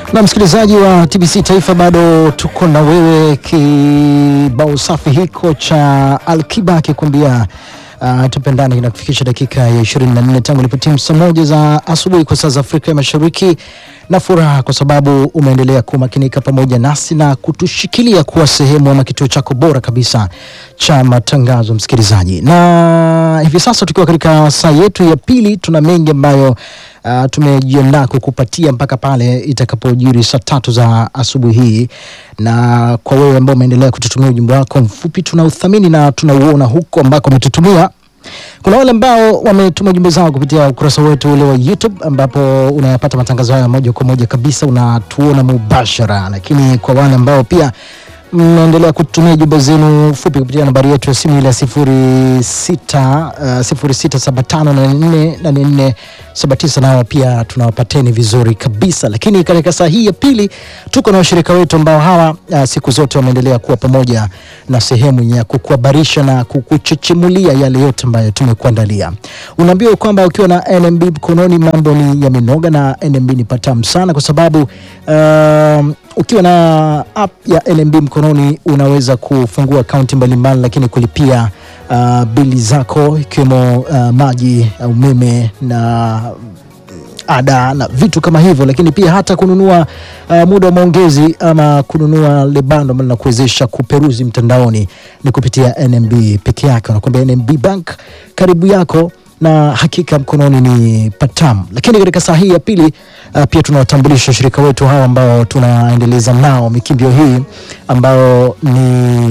Na msikilizaji wa TBC Taifa, bado tuko na wewe, kibao safi hiko cha Alkiba akikwambia uh, tupendane kinakufikisha dakika ya 24 tangu ilipotimu saa moja za asubuhi kwa saa za Afrika ya Mashariki, na furaha kwa sababu umeendelea kumakinika pamoja nasi na kutushikilia kuwa sehemu ama kituo chako bora kabisa cha matangazo, msikilizaji. Na hivi sasa tukiwa katika saa yetu ya pili, tuna mengi ambayo Uh, tumejiandaa kukupatia mpaka pale itakapojiri saa tatu za asubuhi hii, na kwa wewe ambao umeendelea kututumia ujumbe wako mfupi, tunauthamini na tunauona huko ambako umetutumia. Kuna wale ambao wametuma jumbe zao kupitia ukurasa wetu ule wa YouTube ambapo unayapata matangazo haya moja kwa moja kabisa, unatuona mubashara, lakini kwa wale ambao pia mnaendelea kutumia jumbe zenu fupi kupitia nambari yetu ya simu ile ya sifuri sita uh, sifuri sita saba tano nane nne nane nne saba tisa nao pia tunawapateni vizuri kabisa. Lakini katika saa hii ya pili tuko na washirika wetu ambao hawa uh, siku zote wameendelea kuwa pamoja na sehemu ya kukuhabarisha na kukuchechemulia yale yote ambayo tumekuandalia. Unaambiwa kwamba ukiwa na NMB mkononi mambo ni yamenoga, na NMB ni patamu sana kwa sababu uh, ukiwa na app ya NMB mkononi unaweza kufungua akaunti mbalimbali, lakini kulipia uh, bili zako ikiwemo uh, maji, uh, umeme na ada na vitu kama hivyo, lakini pia hata kununua uh, muda wa maongezi ama kununua lebando ambalo linakuwezesha kuperuzi mtandaoni ni kupitia NMB peke yake. Wanakuambia NMB Bank karibu yako na hakika mkononi ni patamu. Lakini katika saa hii ya pili uh, pia tunawatambulisha washirika wetu hawa ambao tunaendeleza nao mikimbio hii ambao ni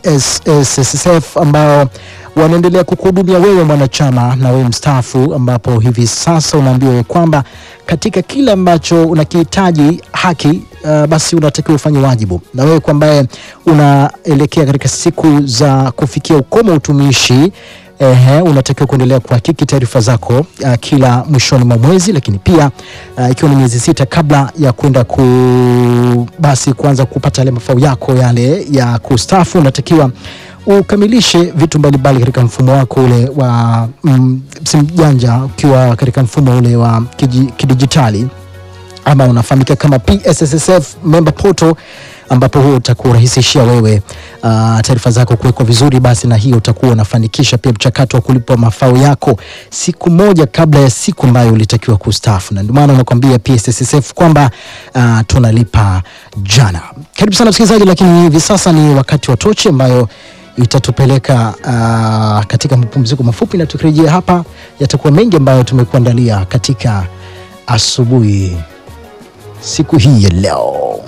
PSSSF ambao wanaendelea kukuhudumia wewe mwanachama na wewe mstaafu, ambapo hivi sasa unaambiwa kwamba katika kile ambacho unakihitaji haki uh, basi unatakiwa ufanye wajibu, na wewe kwa ambaye unaelekea katika siku za kufikia ukomo wa utumishi Ehe, unatakiwa kuendelea kuhakiki taarifa zako uh, kila mwishoni mwa mwezi, lakini pia uh, ikiwa ni miezi sita kabla ya kwenda ku basi kuanza kupata yale mafao yako yale ya kustaafu, unatakiwa ukamilishe vitu mbalimbali katika mfumo wako ule wa mm, simu janja, ukiwa katika mfumo ule wa kiji- kidijitali ama unafahamika kama PSSSF member portal ambapo huo utakurahisishia wewe uh, taarifa zako kuwekwa vizuri, basi na hiyo utakuwa unafanikisha pia mchakato wa kulipwa mafao yako siku moja kabla ya siku ambayo ulitakiwa kustaafu, na ndio maana nakwambia PSSSF kwamba uh, tunalipa jana. Karibu sana msikilizaji, lakini hivi sasa ni wakati wa tochi ambayo itatupeleka uh, katika mapumziko mafupi, na tukirejea hapa yatakuwa mengi ambayo tumekuandalia katika asubuhi siku hii ya leo.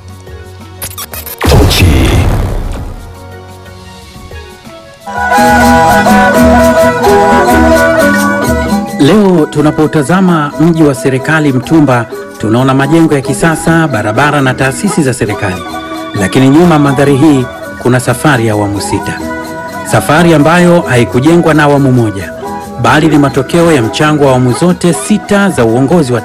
Leo tunapotazama mji wa serikali Mtumba, tunaona majengo ya kisasa, barabara na taasisi za serikali, lakini nyuma ya mandhari hii kuna safari ya awamu sita, safari ambayo haikujengwa na awamu moja, bali ni matokeo ya mchango wa awamu zote sita za uongozi wa